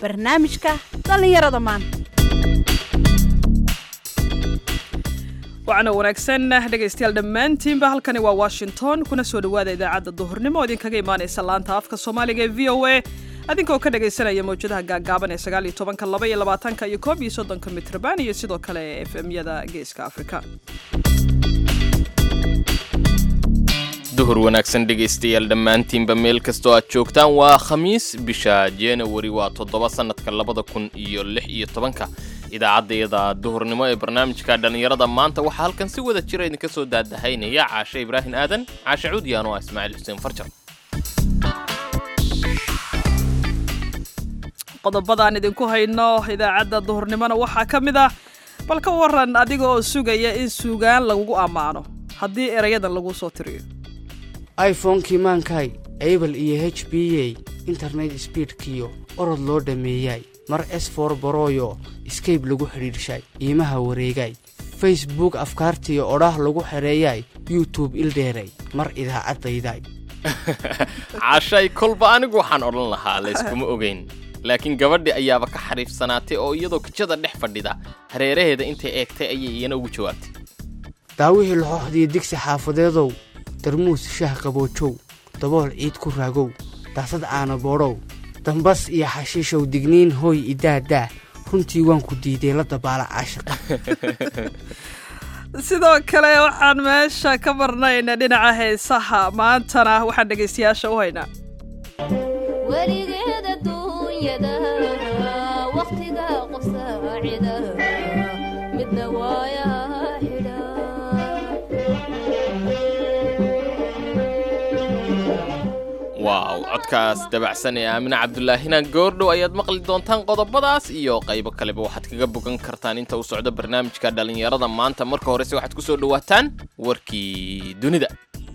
barnaamijka dhallinyarada maanta waxaana wanaagsan dhegaystayaal dhammaantiinba halkani waa washington kuna soo dhowaada idaacadda duhurnimo oo idinkaga imaanaysa laanta afka soomaaliga ee v o a adinkoo ka dhagaysanaya mawjadaha gaagaaban ee sagaal iyo tobanka laba iyo labaatanka iyo koob iyo soddonka mitrban iyo sidoo kale f m-yada geeska afrika duhur wanaagsan dhegaystayaal dhammaantiinba meel kastoo aad joogtaan waa khamiis bisha januari waa toddoba sannadka labada kun iyo lix iyo tobanka idaacaddayada duhurnimo ee barnaamijka dhallinyarada maanta waxaa halkan si wada jira idinka soo daadahaynaya caashe ibraahim aadan caashe cuudiyaan oo ah ismaaciil xuseen farjar qodobadaan idinku hayno idaacadda duhurnimona waxaa ka mid ah bal ka waran adiga oo sugaya in suugaan lagugu ammaano haddii erayadan lagu soo tiriyo iphonekii maankaay abel iyo h b a internet sbiidkiyo orod loo dhammeeyay mar s for boroyo skayb lagu xidhiidhshay iimaha wareegay facebook afkaartiyo odhaah lagu xereeyay youtube ildheeray mar idaacaddayday caashay kolba anigu waxaan odhan lahaa layskuma ogayn laakiin gabadhi ayaaba ka xariifsanaatay oo iyadoo kijada dhex fadhida hareeraheeda intay eegtay ayay iyana ugu jawaabtay daawihii laxooxdiyo digsi xaafadeedow darmuus shaah qaboojow dabool ciid ku raagow daasad caana boodhow dambas iyo xashiishow digniin hooy idaadaa runtii waan ku diiday la dabaala caashiqa sidoo kale waxaan meesha ka marnayna dhinaca heesaha maantana waxaan dhegaystayaasha u haynaa weligeeda duunyada wakhtiga qof saacida midna waayaha xidha waaw codkaas dabacsan ee aamine cabdulaahina goordhow ayaad maqli doontaan qodobadaas iyo qaybo kaleba waxaad kaga bogan kartaan inta uu socdo barnaamijka dhallinyarada maanta marka horese waxaad ku soo dhowaataan warkii dunida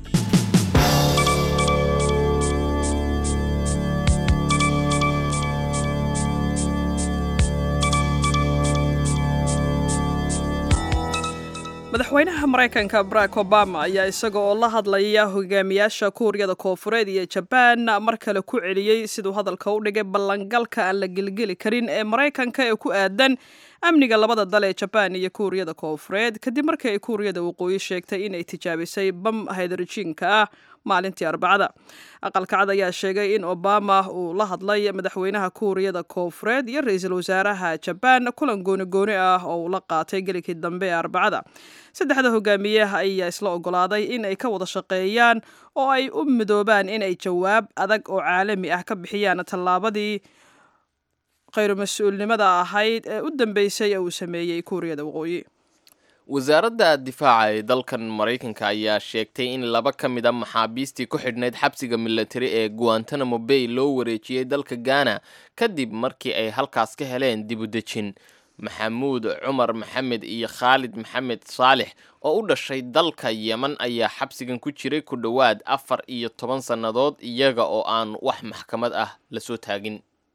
madaxweynaha maraykanka barack obama ayaa isaga oo la hadlaya hogaamiyaasha kuuriyada koofureed iyo jabaan mar kale ku celiyey siduu hadalka u dhigay ballangalka aan la gelgeli karin ee maraykanka ee ku aadan amniga labada dal ee jabaan iyo kuuriyada koofureed kadib markii ay kuuriyada waqooyi sheegtay inay tijaabisay bam haydrojiinka ah maalintii arbacada aqalka cad ayaa sheegay in obama uu la hadlay madaxweynaha kuuriyada koofureed iyo ra-iisul wasaaraha jabaan kulan gooni-gooni ah oo uu la qaatay gelikii dambe ee arbacada saddexda hogaamiyaha ayaa isla ogolaaday in ay ka wada shaqeeyaan oo ay u midoobaan inay jawaab adag oo caalami ah ka bixiyaan tallaabadii khayru mas-uulnimada ahayd ee u dambeysay ee uu sameeyey kuuriyada waqooyi wasaaradda difaaca ee dalkan maraykanka ayaa sheegtay in laba ka mid a maxaabiistii ku xidhnayd xabsiga militari ee guantanamo bay loo wareejiyey dalka ghana kadib markii ay halkaas ka heleen dib u dejin maxamuud cumar maxamed iyo khaalid maxamed saalix oo u dhashay dalka yeman ayaa xabsigan ku jiray ku dhowaad afar iyo toban sannadood iyaga oo aan wax maxkamad ah lasoo taagin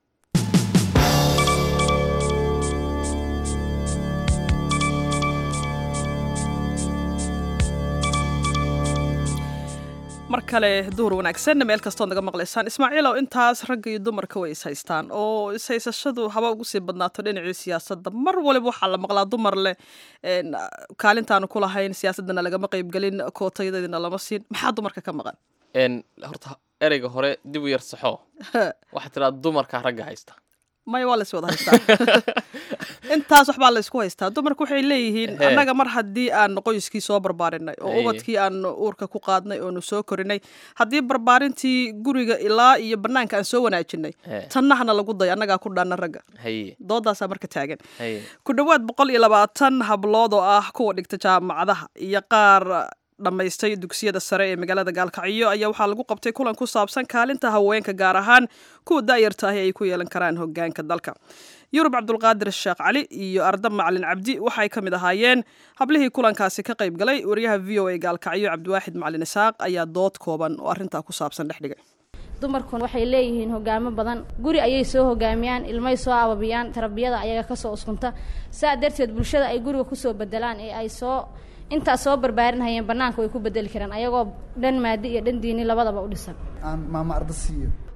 mar kale duhur wanaagsan meel kastood naga maqlaysaan ismaaciilow intaas ragga iyo dumarka way ishaystaan oo ishaysashadu haba ugu sii badnaato dhinacii siyaasadda mar waliba waxaa la maqlaa dumar leh kaalintaanu ku lahayn siyaasaddana lagama qaybgelin kootayadeedina lama siin maxaa dumarka ka maqan horta ereyga hore dib u yar saxo waxaa tiraa dumarka ragga haysta maya waa lays wada haystaa intaas waxbaa laysku haystaa dumarku waxay leeyihiin He. annaga mar haddii aan qoyskii soo barbaarinay oo Haye. ubadkii aan uurka ku qaadnay oonu soo korinay haddii barbaarintii guriga ilaa iyo bannaanka aan soo wanaajinay He. tannahana lagu dayo annagaa ku dhaana ragga haye doodaasaa marka taagan haye ku dhowaad boqol iyo labaatan hablood oo ah kuwa dhigta jaamacadaha iyo qaar dhammaystay dugsiyada sare ee magaalada gaalkacyo ayaa waxaa lagu qabtay kulan ku saabsan kaalinta haweenka gaar ahaan kuwa da'yarta ahi ay ku yeelan karaan hogaanka dalka yurub cabdulqaadir sheekh cali iyo arda macalin cabdi waxay ka mid ahaayeen hablihii kulankaasi ka qayb galay wariyaha v o a gaalkacyo cabdiwaaxid macalin isaaq ayaa dood kooban oo arrintaa ku saabsan dhex dhigay dumarkun waxay leeyihiin hogaamo badan guri ayay soo hogaamiyaan ilmay soo ababiyaan tarbiyada ayaga kasoo uskunta saa darteed bulshada ay guriga kusoo bedelaan ee ay soo intaas soo barbaarinhayeen banaanka way ku bedeli karaan ayagoo dhan maadi iyo dhan diini labadaba u dhisan aan maama arda siiyo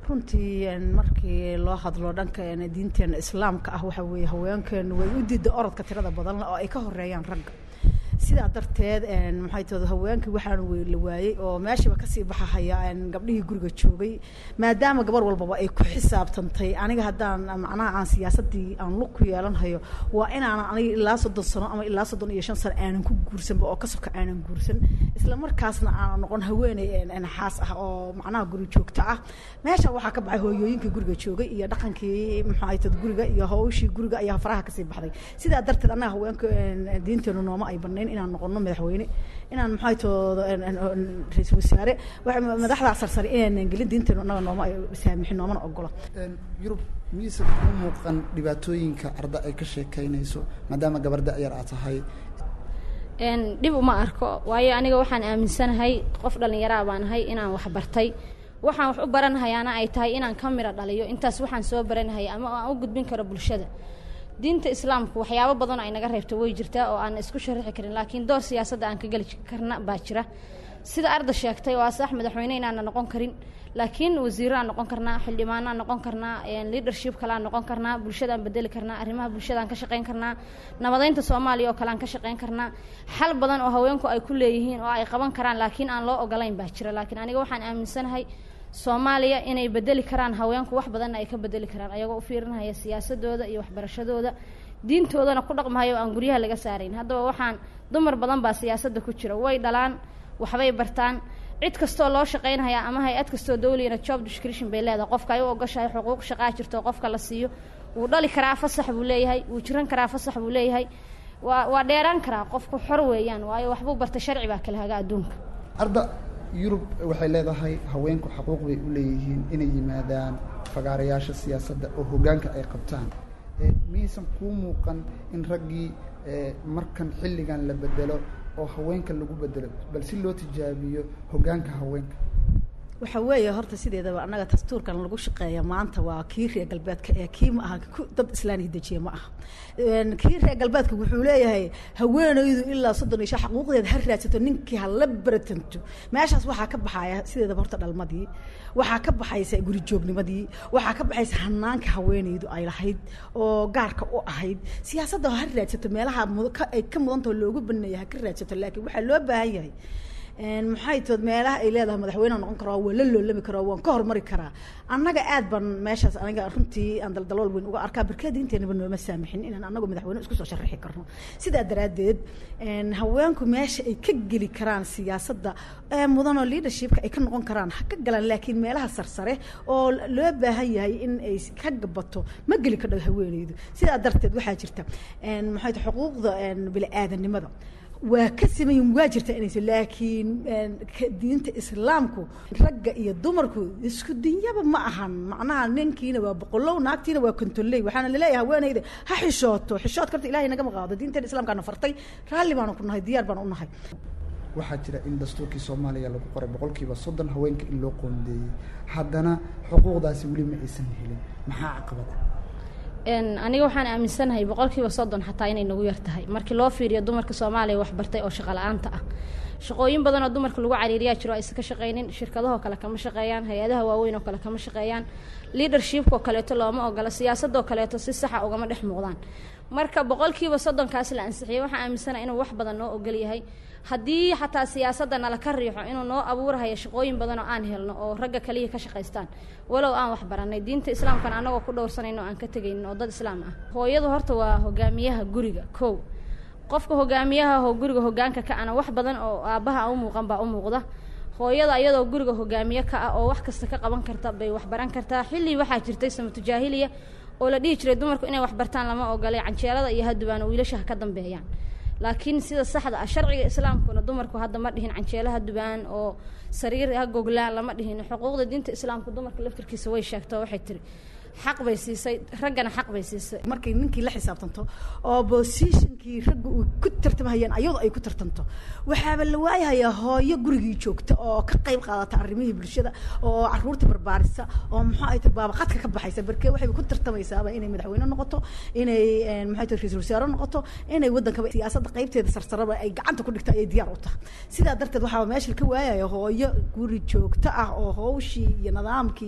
runtii markii loo hadlo dhanka diinteena islaamka ah waxa weeye haweenkeenu way u diida orodka tirada badan oo ay ka horeeyaan ragga sidaa darteed maxay tahda haweenkii waxaan la waayey oo meeshiiba kasii baxahaya gabdhihii guriga joogay maadaama gabar walbaba ay ku xisaabtantay aniga haddaan macnaha aan siyaasadii aan lug ku yeelanhayo waa inaanan aniga ilaa soddon sano ama ilaa soddon iyo shan sano aanan ku guursanba oo kasabka aanan guursan isla markaasna aanan noqon haweeney xaas ah oo macnaha guri joogta ah meesha waxaa ka baxay hooyooyinkii guriga joogay iyo dhaqankii maxay tahda guriga iyo hawshii guriga ayaa faraha kasii baxday sidaa darteed annaga haweenka diinteenu nooma ay banayn inaan noqono madaxweyne inaan maxay toodo ra-iisul wasaare madaxda sarsare inaanan gelin diinteenu annaga nooma ay saamixin noomana ogola yurub miyaysan u muuqan dhibaatooyinka arda ay ka sheekeynayso maadaama gabar da-yar aad tahay dhib uma arko waayo aniga waxaan aaminsanahay qof dhallinyaraa baan ahay inaan wax bartay waxaan wax u baranahayaana ay tahay inaan ka miro dhaliyo intaas waxaan soo baranahay ama aan u gudbin karo bulshada diinta islaamku waxyaabo badanoo ay naga reebto way jirtaa oo aan isku sharaxi karin laakiin door siyaasadda aan ka geli karna baa jira sida arda sheegtay waa sax madaxweyne inaana noqon karin laakiin wasiiro aan noqon karnaa xildhibaano aan noqon karnaa leadership kale aan noqon karnaa bulshadaan bedeli karnaa arrimaha bulshadaan ka shaqayn karnaa nabadeynta soomaaliya oo kale aan ka shaqayn karnaa xal badan oo haweenku ay ku leeyihiin oo ay qaban karaan laakiin aan loo ogolayn baa jira laakiin aniga waxaan aaminsanahay soomaaliya inay bedeli karaan haweenku wax badanna ay ka bedeli karaan ayagoo u fiirinaya siyaasadooda iyo waxbarashadooda diintoodana ku dhaqmahayo aan guryaha laga saarayn haddaba waxaan dumar badan baa siyaasadda ku jira way dhalaan waxbay bartaan cid kastoo loo shaqaynhayaa ama hay-ad kastoo dawliyana job description bay leedahay qofka ay u ogoshahay xuquuq shaqaa jirto qofka la siiyo wuu dhali karaa fasax buu leeyahay wuu jiran karaa fasax buu leeyahay waa waa dheeraan karaa qofku xor weeyaan waayo waxbuu bartay sharci baa kala haga adduunka arda yurub waxay leedahay haweenku xaquuq bay u leeyihiin inay yimaadaan fagaarayaasha siyaasadda oo hoggaanka ay qabtaan miyaysan kuu muuqan in raggii markan xilligan la bedelo oo haweenka lagu bedelo bal si loo tijaabiyo hoggaanka haweenka waxa weeye horta sideedaba annaga dastuurkan lagu shaqeeya maanta waa kii reer galbeedka ee kii ma aha dad islaaniga dejiye ma aha kii reer galbeedka wuxuu leeyahay haweenaydu ilaa soddon iyo shan xaquuqdeeda ha raadsato ninkii ha la baratanto meeshaas waxaa ka baxaya sideedaba horta dhalmadii waxaa ka baxaysa guri joognimadii waxaa ka baxaysa hanaanka haweenaydu ay lahayd oo gaarka u ahayd siyaasadda ha raadsato meelaha ay ka mudantao loogu baneeya ha ka raadsato laakiin waxaa loo baahan yahay maxay tood meelaha ay leedahay madaxweyne noqon karaa waa la loolami karaa waan ka hormari karaa annaga aad baan meeshaas aniga runtii aan daldalool weyn uga arkaa barkada inteenaba nooma saamixin inaan anagu madaxweyne isku soo sharaxi karno sidaa daraaddeed haweenku meesha ay ka geli karaan siyaasadda mudanoo leadershipka ay ka noqon karaan ha ka galaan laakiin meelaha sarsare oo loo baahan yahay in ay ka gabato ma geli kardho haweeneydu sidaa darteed waxaa jirta maxay ta xuquuqda bini-aadanimada waa ka samayin waa jirta inayso laakiin diinta islaamku ragga iyo dumarku isku dinyaba ma ahan macnaha ninkiina waa boqolow naagtiina waa kontolley waxaana laleeyahay haweenayda ha xishooto xishood karta ilahay nagama qaado diinteena islaamkaana fartay raalli baanu ku nahay diyaar baan u nahay waxaa jira in dastuurkii soomaaliya lagu qoray boqolkiiba soddon haweenka in loo qoondeeyey haddana xuquuqdaasi weli ma aysan helin maxaa caqabada aniga waxaan aaminsanahay boqolkiiba soddon xataa inay nagu yar tahay markii loo fiiriyo dumarka soomaaliya waxbartay oo shaqo la-aanta ah shaqooyin badan oo dumarka lagu cariiriyaa jiro aysan ka shaqaynin shirkadahoo kale kama shaqeeyaan hay-adaha waaweyn oo kale kama shaqeeyaan leadershipkoo kaleeto looma ogola siyaasadoo kaleeto si saxa ugama dhex muuqdaan marka boqolkiiba soddonkaas la ansixiyay waxaan aaminsanahay inuu wax badan noo ogol yahay haddii xataa siyaasadda nala ka riixo inuu noo abuurahayo shaqooyin badan oo aan helno oo ragga kaliya ka shaqaystaan walow aan wax baranay diinta islaamkana anagoo ku dhowrsanayno aan ka tegaynin oo dad islaam ah hooyadu horta waa hogaamiyaha guriga kow qofka hogaamiyaha oo guriga hogaanka ka ana wax badan oo aabbaha aan u muuqan baa u muuqda hooyada iyadoo guriga hogaamiye ka ah oo wax kasta ka qaban karta bay wax baran kartaa xilli waxaa jirtay samatu jaahiliya oo la dhihi jiray dumarku inay wax bartaan lama ogolay canjeelada iyo hadubaan oo wiilasha ha ka dambeeyaan laakiin sida saxda ah sharciga islaamkuna dumarku hadda ma dhihin canjeelaha dubaan oo sariir ha goglaan lama dhihin xuquuqda diinta islaamku dumarka laftirkiisa way sheegto waxay tiri xaq bay siisay raggana xaq bay siisay markay ninkii la xisaabtanto oo bosishinkii ragga uu ku tartamahayeen ayadu ay ku tartanto waxaaba la waayahayaa hooyo gurigii joogta oo ka qayb qaadata arrimihii bulshada oo caruurta barbaarisa oo muxuu ay tahay baabaqadka ka baxaysa barkee waxay ku tartamaysaaba inay madaxweyne noqoto inay maxay tahay ra-iisul wasaare noqoto inay waddankaba siyaasadda qaybteeda sarsaraba ay gacanta ku dhigto ayay diyaar u tahay sidaa darteed waxaa meesha ka waayaya hooyo guri joogto ah oo hawshii iyo nidaamkii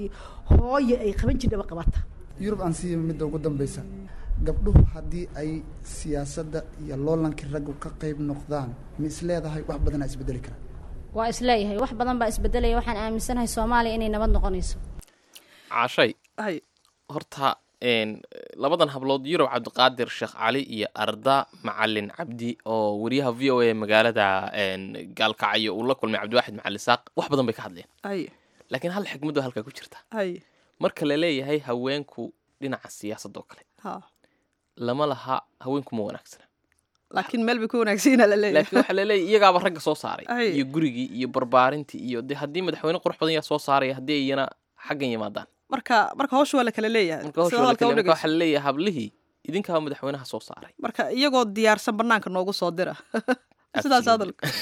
hooyo ay qaban jirdhaba qabata yurub aan siiya midda ugu dambeysa gabdhuhu haddii ay siyaasadda iyo loolankii raggu ka qayb noqdaan ma is leedahay wax badanaa isbedeli kara waa isleeyahay wax badan baa isbedelaya waxaan aaminsanahay soomaaliya inay nabad noqonayso cashay hay horta een, labadan hablood yurub cabdiqaadir sheekh cali iyo arda macalin cabdi oo wariyaha v o a magaalada een, gaalkacyo uu la kulmay cabdiwaaxid macalin saaq wax badan bay ka hadleen hay laakiin hal xikmad oo halkaa ku jirta hay marka la leeyahay haweenku dhinaca siyaasadda oo kale ha lama laha haweenku ma wanaagsana laakiin meel bay ku wanaagsanyiina la leeyahay laakiin waxaa laleeyahay iyagaaba ragga soo saaray Ay. iyo gurigii iyo barbaarintii iyo de haddii madaxweyne qurux badan yaa soo saaraya haddii iyana xaggan yimaadaan marka marka hawsha waa la kala leeyahay marka hawsha sida waa la hadalka kale- u marka dhegeyso. waxaa laleeyahay hablihii idinkaaba madaxweynaha soo saaray marka iyagoo diyaarsan banaanka noogu soo dira sidaas Absolutely. hadalka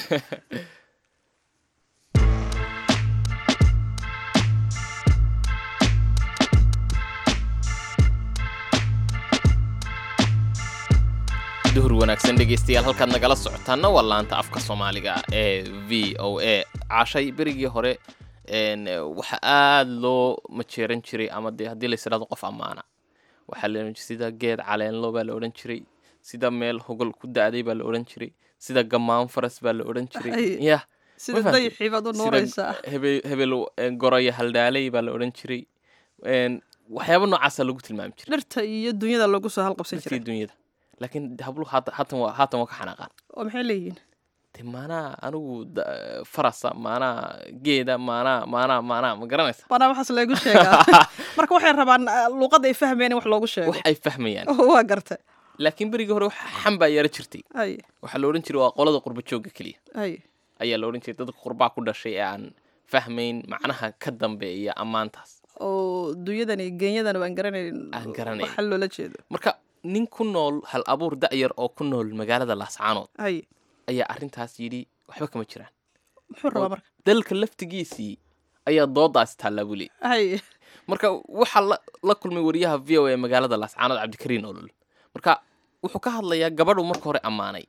duhur wanaagsan dhegeystayaal halkaad nagala socotaana waa laanta afka soomaaliga ee v o a cashay berigii hore een, waxa aada loo majeeran jiray ama dee haddii lais idhahdo qof ammaana waxaa la odhan jiray sida geed caleenlo baa la odhan jiray sida meel hogol ku da-day baa la odhan jiray sida gamaan faras baa la odhan jiray Ay. yah sida Ma fahamtay? dayixii baad u sida nuuraysaa hebel hebel een, goroyo haldhaaley baa la odhan jiray een, waxyaabo noocaasa lagu tilmaami jiray dhirta iyo dunyada loogu soo halqabsan dadkii jiray dunyada laakiin habluhu haatan haatan waa haatan waa ka xanaaqaan oo maxay leeyihiin de maanaa anigu da- farasa maanaa geeda maanaa maanaa maanaa ma garanaysa banaa waxaas lagu sheegaa marka waxay rabaan ah, luuqadda ay fahmeen in wax loogu sheego wax ay fahmayaan waa garta laakiin berigii hore wax xan baa yara jirtay hay waxaa la odhan jiray waa qolada qurba joogga keliya hay ayaa la odhan jiray dadka qurbaa ku dhashay ee aan fahmayn macnaha ka dambeeya ammaantaas oo dunyadani geenyadana waan garanayn Aan garanayn. waxa loola jeedo marka nin ku nool hal abuur da'yar oo ku nool magaalada laascaanood hay ayaa arrintaas yidhi waxba kama jiraan muxuu rabaa marka dalka laftigiisii ayaa doodaas taallaa buu leeyay hay marka waxaa la, la kulmay wariyaha v o a magaalada laascaanood cabdikariin olol marka wuxuu ka hadlayaa gabadhu marka hore ammaanay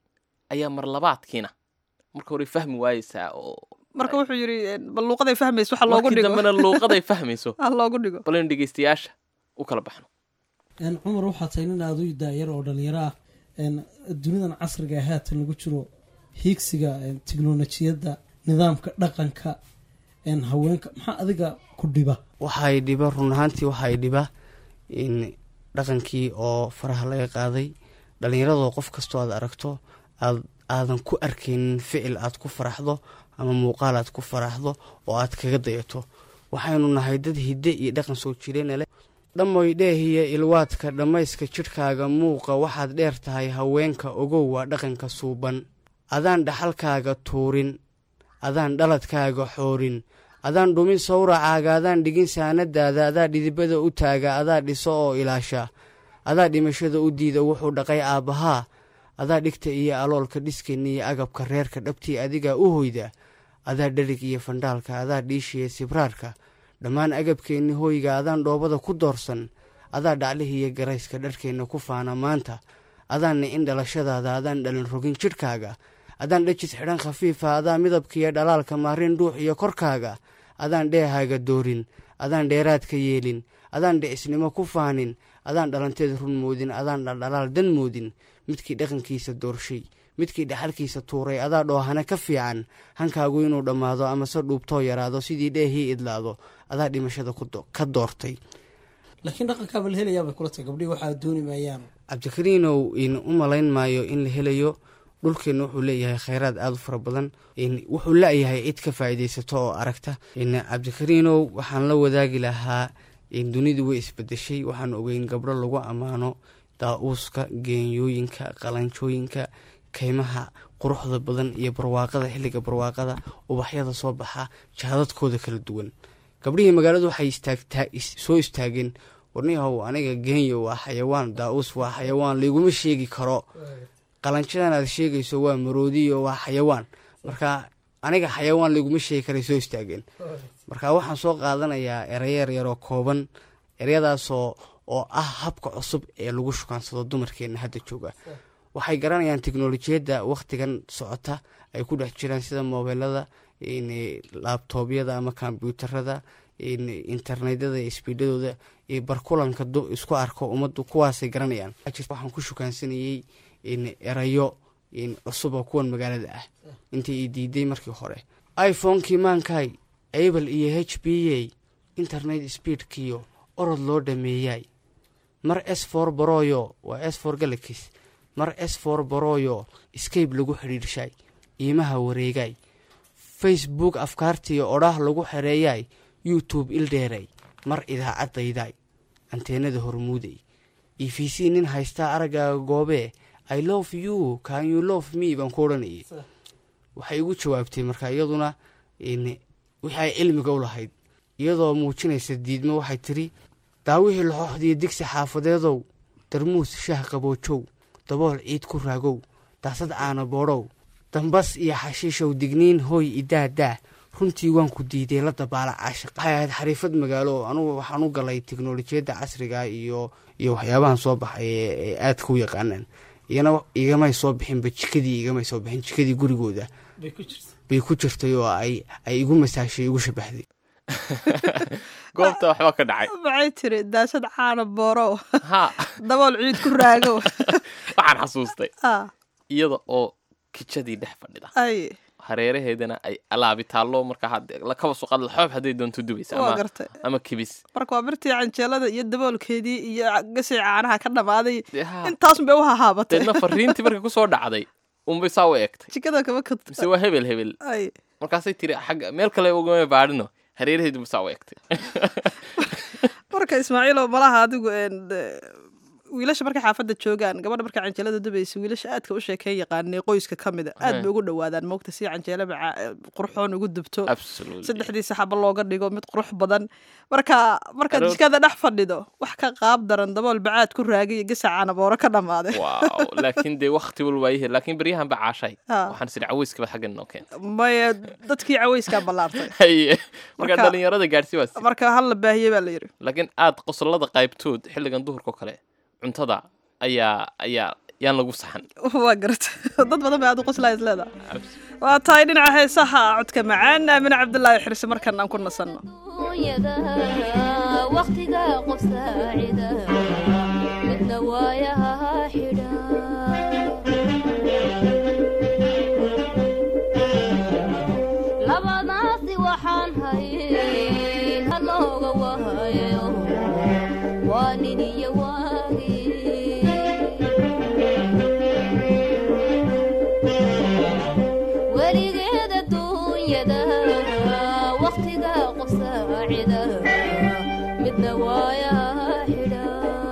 ayaa mar labaadkiina marka hore fahmi waayeysaa oo marka wuxuu yidhi bal luuqaday fahmayso waxa loogu markii dhigo dambena luuqaday fahmayso ha loogu dhigo bal in dhegeystayaasha u kala baxno een cumar waxaa tahay nin aada u daayar oo dhalinyaro ah een dunidan casriga ee haatan lagu jiro hiigsiga een tiknolojiyadda nidaamka dhaqanka een haweenka maxaa adiga ku dhiba waxay dhiba run ahaantii waxay dhiba in dhaqankii oo faraha laga qaaday dhallinyaradoo qof kastoo aad aragto aad aadan ku arkaynin ficil aad ku faraxdo ama muuqaal aad ku faraxdo oo aad kaga dayato waxaynu nahay dad hidde iyo dhaqan soo jireena leh dhammoy dheehiya ilwaadka dhammayska jidhkaaga muuqa waxaad dheer tahay haweenka ogow waa dhaqanka suuban adaan dhaxalkaaga tuurin adaan dhaladkaaga xoorin adaan dhumin sawracaaga adaan dhigin saanadaada adaa dhidibada u taaga adaa dhiso oo ilaasha adaa dhimashada u diida wuxuu dhaqay aabbahaa adaa dhigta iyo aloolka dhiskan iyo agabka reerka dhabtii adigaa u hoyda adaa dharig iyo fandhaalka adaa dhiishiya sibraarka dhammaan agabkeenni hoyga adaan dhoobada ku doorsan adaa dhaclihiiyo garayska dharkeenna ku faana maanta adaan nicin dhalashadaada adaan dhalin rogin jidhkaaga adaan dhajis xidhan khafiifa adaa midabkiiyo dhalaalka maarin dhuux iyo korkaaga adaan dheehaaga doorin adaan dheeraadka yeelin adaan dhicisnimo ku faanin adaan dhalanteed run moodin adaan dhaldhalaal dan moodin midkii dhaqankiisa doorshay midkii dhaxalkiisa tuuray adaa dhoohana ka fiican hankaagu inuu dhammaado amase dhuubtoo yaraado sidii dheehii idlaado adaa dhimashada ku do- ka doortay laakiin dhaqankaaba la helayaa bay kula tahay gabdhihii waxaa dooni maayaan cabdikariinow in u malayn maayo in la helayo dhulkeenna wuxuu leeyahay khayraad aada u fara badan in wuxuu la-yahay cid ka faa'iidaysato oo aragta in cabdikariinow waxaan la wadaagi lahaa in dunidu way isbedeshay waxaan ogeyn gabdho lagu ammaano daa-uuska geenyooyinka qalanjooyinka kaymaha quruxda badan iyo barwaaqada xilliga barwaaqada ubaxyada soo baxa jahadadkooda kala duwan gabdhihii magaaladu waxay istaagtaa is- soo istaageen warniyahow aniga geenyo waa xayawaan daa-uus waa xayawaan layguma sheegi karo qalanjadan aad sheegayso waa maroodiyo waa xayawaan marka aniga xayawaan layguma sheegi karay soo istaageen marka waxaan soo qaadanayaa erayo yaryaroo kooban eryadaasoo oo ah habka cusub ee lagu shukaansado dumarkeenna hadda jooga waxay garanayaan teknolojiyadda wakhtigan socota ay ku dhex jiraan sida mobeelada in laabtoobyada ama kombyuutarada internetyada iyo sbiidhadooda iyo barkulanka isku arko ummaddu kuwaasay garanayaan waxaan ku shukaansanayey erayo cusub oo kuwan magaalada ah intii i diiday markii hore iphonekii maankay able iyo h b a internet speedkiyo orod loo dhameeyay mar s for baroyo waa s for galakis mar s for baroyo scape lagu xidhiirshay iimaha wareegay facebook afkaartiyo odhaah lagu xereeyay youtube ildheeray mar idaacadayday anteenada hormuuday e v c nin haystaa araggaaga goobee i love you can you love me baan ku odhanayay waxay igu jawaabtay marka iyaduna wixii ay cilmiga u lahayd iyadoo muujinaysa diidmo waxay tiri daawihii laxooxdiyo digsi xaafadeedow darmuus shaah qaboojow dabool ciid ku raagow daasad caana boodhow dambas iyo xashiishow digniin hooy idaadaa runtii waan ku diiday la dabaala caashiq waxay ahayd xariifad magaalo anugu waxaan u galay teknolojiyadda casriga iyo iyo waxyaabahan soo baxay ee aadka u yaqaanaan iyana igamay soo bixinba jikadii igamay soo bixin jikadii gurigooda bay ku jirtay oo ay ay igu masaashay igu shabahday goobta waxba ka dhacay maxay tiri daashad caana boorow ha dabool ciid ku raagow waxaan xasuustay Ah, iyada oo kijadii dhex fadhida ay hareeraheedana ay alaabi taallo marka had- la kaba suqad laxoob hadday doonto dubaysa waa ama gartay ama kibis marka waa birtii canjeelada iyo daboolkeedii iyo gasii caanaha ka dhammaaday Dee ha. intaasun bay u hahaabatay deedna fariintii markay kusoo dhacday unbay saa u eegtay jikada kama mise kadta waa hebel hebel ay markaasay tiri xagga meel kale ugama baadhino hareeraheedu saa u eegtay marka ismaaciilow malaha adigu een, eh, wiilasha markay xaafadda joogaan gabadha markay canjeelada dubaysa wiilasha aadka u sheekeyn yaqaanay qoyska ka mida aad Hey. bay ugu dhowaadaan moogta si canjeelo maca eh, qurxoon ugu dubto absolutely saddexdii saxaba looga dhigo mid qurux badan marka markaad Aroor- jikada dhex fadhido wax ka qaab daran dabool bacaad ku raagay iyo gasa caanabooro ka dhammaaday wow laakiin dee wakti walba waayahe laakiin beryahan ba caashay Ah. waxaan isiri caweyskaba xaggan noo keenta maya dadkii caweyskaa ballaartay haye marka Marka- dhalinyarada gaadhsi waa si marka hal la baahiyey baa la yidhi laakiin aad qosolada qaybtood xilligan duhurka oo kale cuntada ayaa ayaa yaan lagu saxan waa garata dad badan bay aad u qoslaa is leedahay waa tahay dhinaca heesaha codka macaan aamine cabdulaahi xirse markan aan ku nasanno dunyada waqtiga qof saacida midna waayaha xidha labadaasi waxaan hayay halooga wahayo waa nin iyo waagii weligeeda dunyada waqtiga qof saacida midna waayaha xidha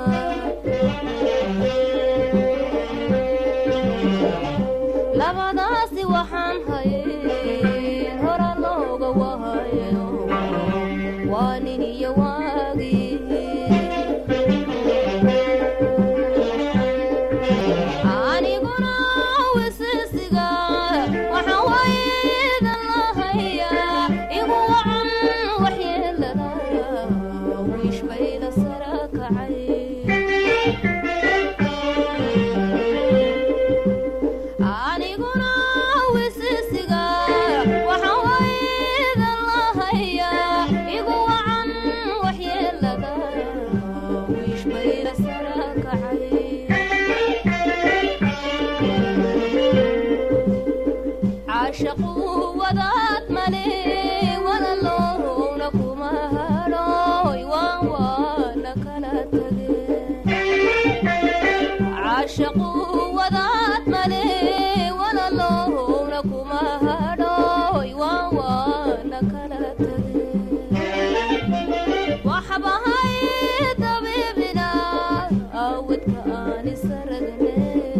labadaasi waxaan hayay hora looga wahayo waa nin iyo waagii aniguna wisisiga waxaan waydan lahayaa igu wacan waxyeelada wiish bayda sara kacay aniguna wisisiga waxaan waydan lahayaa igu wacan waxyeelada wiish bayda sara kacay caashaqu wadaad male walaloowna kuma hadhooy waan waana kala tageen caashaqu wadaad male walaloowna kuma hadhooy waan waana kala tageen waxbahay dabiibina awdka aan isaragne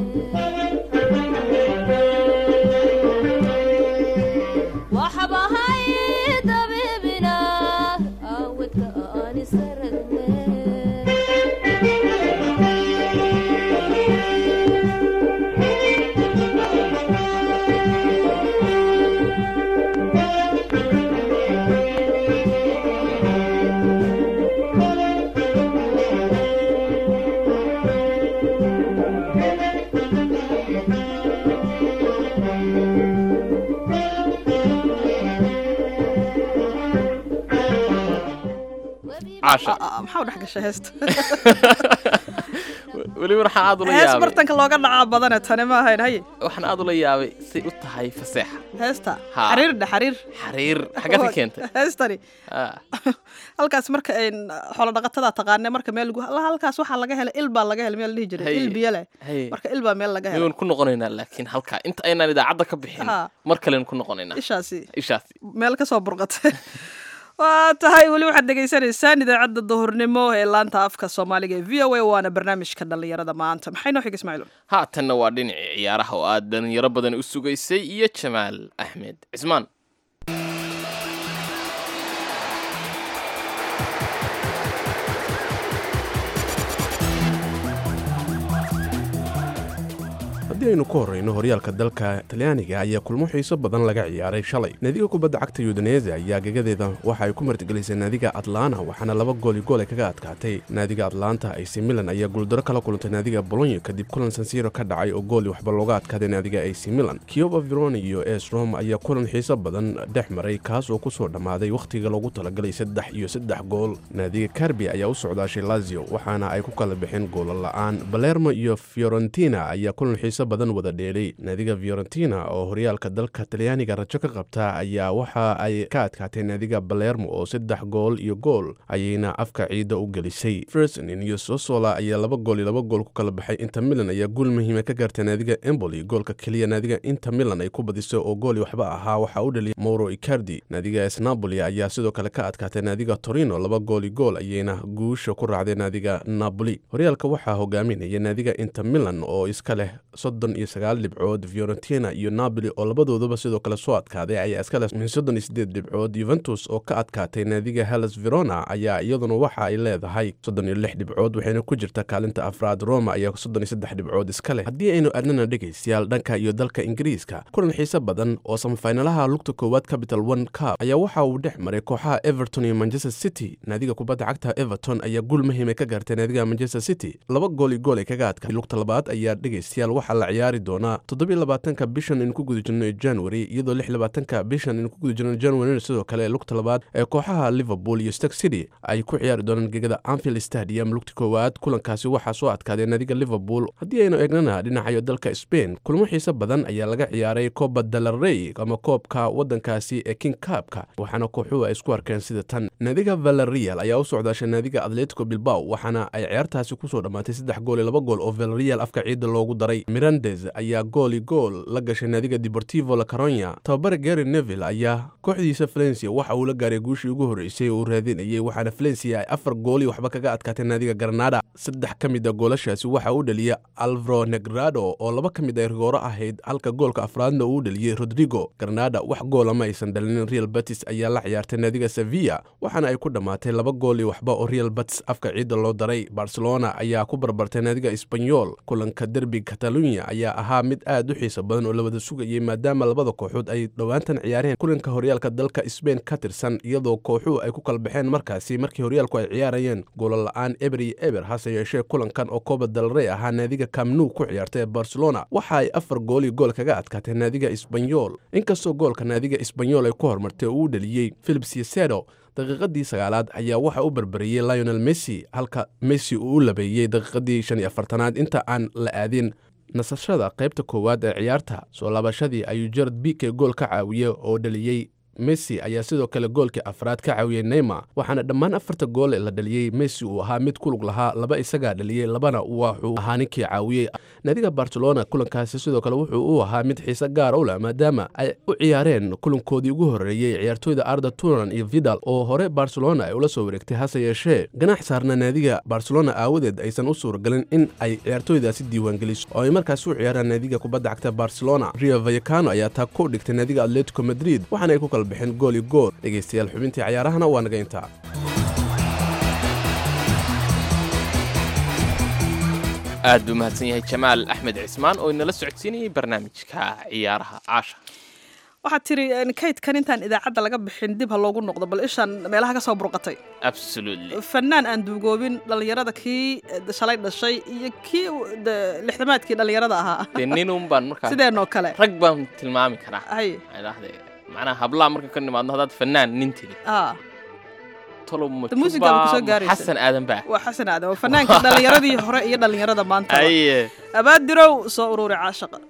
waxbahay dabiibina awdka aan isaragne caasha maxaa u dhex gashay heesta weliba waxaan aad ula hees yaabay bartanka looga dhacaa badane tani ma ahayn haye waxaan aad ula yaabay say u tahay faseexa heesta Ha. xariir dhe xariir xariir xaggaad ka keentay heestani Ah, halkaas marka een, xoolo dhaqatada taqaane marka meel lagu la- halkaas waxaa laga helay il baa laga helay meel la dhihi jiray Haye. il biyo leh haye marka il baa meel laga helay miyuun ku noqonaynaa laakiin halkaa inta aynaan idaacadda ka bixin Ha. mar kalen ku noqonaynaa ishaasi ishaasi meel ka soo burqatay waa tahay weli waxaad dhegaysanaysaan idaacadda duhurnimo ee laanta afka soomaaliga ee v o a waana barnaamijka dhallinyarada maanta maxay noo xiga ismaaciil haatanna waa dhinacii ciyaaraha oo aad dhalinyaro badan u sugaysay iyo jamaal axmed cismaan haddii aynu ku horrayno horyaalka dalka talyaaniga ayaa kulmo xiiso badan laga ciyaaray shalay naadiga kubadda cagta yudanese ayaa gegadeeda waxa ay ku martigelisay naadiga atlana waxaana laba gooli gool ay kaga adkaatay naadiga atlanta ac milan ayaa guuldaro kala kulantay naadiga bolonyo kadib kulan sansiro ka dhacay oo gooli waxba looga adkaaday naadiga ac milan kioba veroni iyo es rom ayaa kulan xiiso badan dhex maray kaas oo kusoo dhammaaday wakhtiga loogu talagalay saddex iyo saddex gool naadiga karbi ayaa u socdaashay lazio waxaana ay ku kala bixeen goola la'aan balermo iyo fiorentina ayaa kulan xiiso badan wada dheelay naadiga fiorentina oo horyaalka dalka talyaaniga rajo ka qabta ayaa waxa ay ka adkaatay naadiga balermo oo saddex gool iyo gool ayayna afka ciidda u gelisay fersonin iyo sosola ayaa laba gool iyo laba gool ku kala baxay inter milan ayaa guul muhiima ka gaartay naadiga emboli goolka keliya naadiga inter milan ay ku badisay oo gooli waxba ahaa waxaa u dhaliyay mauro icardi naadiga es napoli ayaa sidoo kale ka adkaatay naadiga torino laba gooli gool ayayna guusha ku raacday naadiga napoli horyaalka waxaa hogaaminaya naadiga inter milan oo iska leh soddon iyo sagaal dhibcood fiorentina iyo napoli oo labadooduba sidoo kale soo adkaaday ayaa iska leh min soddon iyo sideed dhibcood yuventus oo ka adkaatay naadiga hellas verona ayaa iyaduna waxa ay leedahay soddon iyo lix dhibcood waxayna ku jirta kaalinta afraad roma ayaa soddon iyo saddex dhibcood iska leh haddii aynu adnana dhegaystayaal dhanka iyo dalka ingiriiska kulan xiise badan oo samafinalaha lugta koowaad capital one cup ayaa waxa uu dhex maray kooxaha everton iyo manchester city naadiga kubadda cagta everton ayaa guul muhiima ka gaartay naadiga manchester city laba gool iyo gool ay kaga adkaatay lugta labaad ayaa dhegaystayaal waxaa la ciyaari doonaa toddobiyo labaatanka bishan in ku guda jirno ee january iyadoo lix labaatanka bishan in ku guda jirno january sidoo kale lugta labaad ee kooxaha liverpool iyo stark city ay ku ciyaari doonaan gegada anfield stadium lugta koowaad kulankaasi waxaa soo adkaaday naadiga liverpool haddii aynu eegnana dhinacayo dalka spain kulmo xiise badan ayaa laga ciyaaray coba dalarey ama koobka wadankaasi ee king cabka waxaana kooxuhu ay isku arkeen sida tan naadiga valerial ayaa u socdaashay naadiga atletico bilbao waxaana ay ciyaartaasi kusoo dhammaatay saddex gool iyo laba gool oo valerial afka ciidda loogu daray mirandes ayaa gooli gool la gashay naadiga deportivo la caronya tababare gary neville ayaa kooxdiisa valencia waxa uu la gaaray guushii ugu horreysay oo uu raadinayay waxaana valencia ay afar gooli waxba kaga adkaatay naadiga granada saddex ka mid a goolashaasi waxa uu dhaliyay alvaro negrado oo laba ka mid ay rigooro ahayd halka goolka afraadna uu dhaliyey rodrigo granada wax goola ma aysan dhalinin real batis ayaa la ciyaartay naadiga sevilla waxaana ay ku dhammaatay laba gool iyo waxba oo real batis afka ciidda loo daray barcelona ayaa ku barbartay naadiga sbanyol kulanka derbi catalunya ayaa ahaa mid aad u xiiso badan oo la wada sugayay maadaama labada kooxood ay dhowaantan ciyaareen kulanka horyaalka dalka sbain ka tirsan iyadoo kooxuhu ay ku kala baxeen markaasi markii horyaalku ay ciyaarayeen goola la-aan eber iyo eber hase yeeshee kulankan oo kooba dalrey ahaa naadiga kamnu ku ciyaartay ee barcelona waxa ay afar gool iyo gool kaga adkaatay naadiga sbanyol inkastoo goolka naadiga sbanyol ay ku hormartay oo uu dhaliyey philips yesedo daqiiqadii sagaalaad ayaa waxa u barbariyey lionel messi halka messi uu u labeeyey daqiiqadii shan iyo afartanaad inta aan la aadin nasashada qaybta koowaad ee ciyaarta soo laabashadii ayuu jarad bike gool ka caawiyey oo dhaliyey messi ayaa sidoo kale goolkii afraad ka caawiyey neymar waxaana dhammaan afarta gool ee la dhaliyey messi uu ahaa mid kulug lahaa laba isagaa dhaliyey labana wuxuu ahaa ninkii caawiyey naadiga barcelona kulankaasi sidoo kale wuxuu u ahaa mid xiise gaara u leh maadaama ay u ciyaareen kulankoodii ugu horreeyey ciyaartooyda arda turan iyo vidal oo hore barcelona ay ula soo wareegtay hase yeeshee ganax saarna naadiga barcelona aawadeed aysan u suuragelin in ay ciyaartooydaasi diiwaangeliso oo ay markaas u ciyaaraan naadiga kubadda cagta barcelona rio vayacano ayaa taa ku dhigtay naadiga atletico madrid waxaana ay ku kala bixeen gool iyo gool dhegaystayaal xubintii cayaarahana waa naga intaa aad buu mahadsan yahay jamaal axmed cismaan oo inala socodsiinayay barnaamijka ciyaaraha caasha waxaad tiri kaydkan intaan idaacadda laga bixin dib ha loogu noqdo bal ishaan meelaha ka soo burqatay absolutely fanaan aan duugoobin dhallinyarada kii shalay dhashay iyo kii lixdamaadkii dhallinyarada ahaa dee ninun baan markaa sideenoo kale rag baan tilmaami karaa hay idhaahde macnaha hablaha marka ka nimaadno haddaad fanaan nin tiri aa tolo De muusiga ku soo majuba gaaraysa. xasan aadan baa waa xasan aadan waa fanaanka dhallinyaradii hore iyo dhallinyarada maanta aye abaadirow soo ururi caashaqa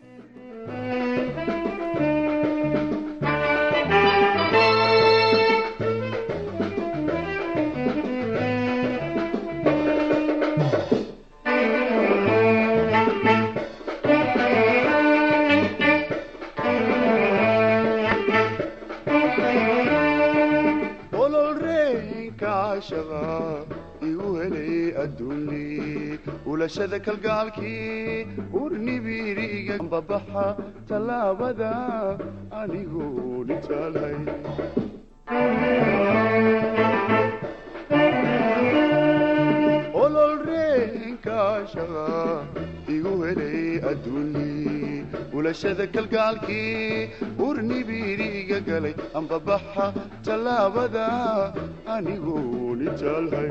ololreenka cashaqa igu helay adduunli ulashada kalgaalkii urnibiriga babaxa tallaabada anigoo nitaalhay ololreenka cashaqa igu helay adduunli ulashada kalgaalkii urnibiriga galay ambabaxa tallaabada anigoo nitaalhay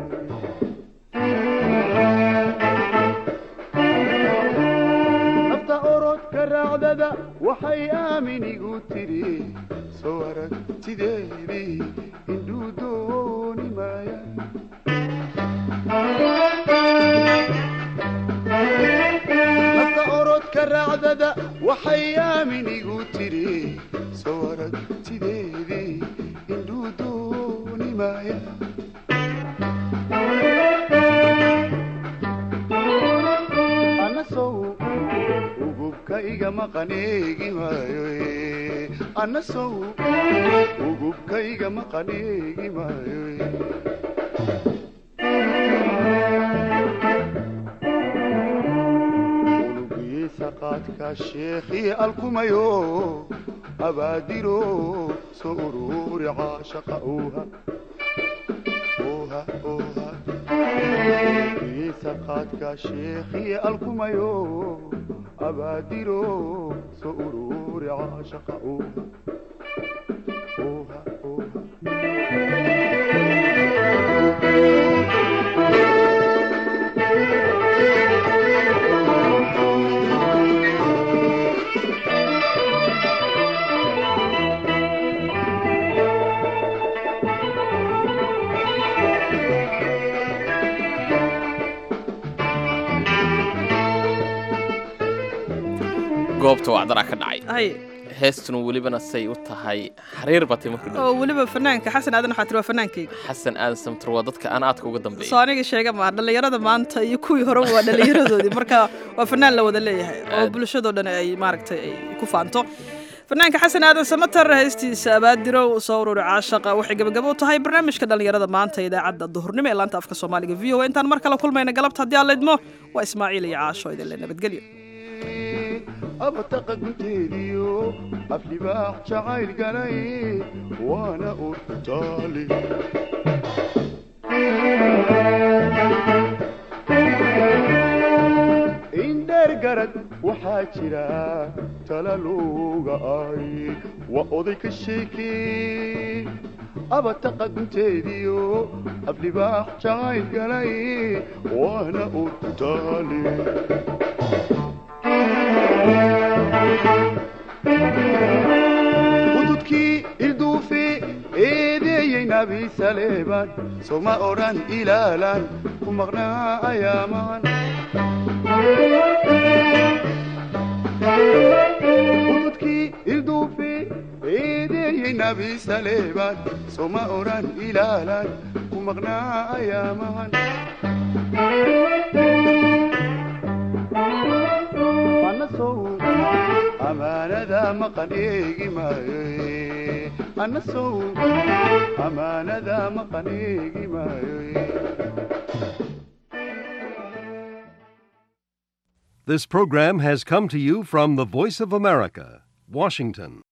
nafta orodka raacdada waxay aamin igu tidhi soo aragtideedii indhuu dooni maaya nafta orodka raacdada waxay aamin igu tidhi soo aragtideedii indhuu dooni maaya ana sow ugubka iga maqaneegi maayo eh. ana sow ugubka iga maqaneegi maayo eh. unugiisa qaadka sheekhii alkumayo abaadiro soo ururi caashaqa uuha uuha uuha unugiisa qaadka sheekhii alkumayo abaadiro soo ururi caashaqa uuha uuha uuha goobta wacdaraa ka dhacay hay heestuna welibana say u tahay xariir batay markuu dhow oo weliba fanaanka xasan aadan waxaa tiri waa fanaankayga xasan aadan samtar waa dadka aan aadka uga dambeeya soo aniga sheega maaha dhallinyarada maanta iyo kuwii hore waa dhallinyaradoodii marka waa fanaan la wada leeyahay oo Aad. bulshadoo dhan ay maaragtay ay ku faanto fanaanka xasan aadan samatar heestiisa abaadirow soo ururi caashaqa waxay gabagabo u tahay barnaamijka dhallinyarada maanta ee idaacadda duhurnimo ee laanta afka soomaaliga v o a intaan mar kale kulmayna galabta haddii aan leydmo waa ismaaciil iyo caasho idin le nabadgelyo abataqa gunteediyo aflibaax jacayl galay waana urtaali indheer garad waxaa jira talaluga ay waa oday ka sheekee abataqa gunteediyo aflibaax jacayl galay waana urtaali hududkii ilduufe eedeeyey nabi saleebaan soma odhan ilaalaan ku maqnaa ayaamaan hududkii ilduufe eedeeyey nabi saleebaan soma odhan ilaalaan ku maqnaa ayaamaan anasow amaanada maqan eegi maayo eh. anasow amaanada maqan eegi maayo eh. This program has come to you from the Voice of America, Washington.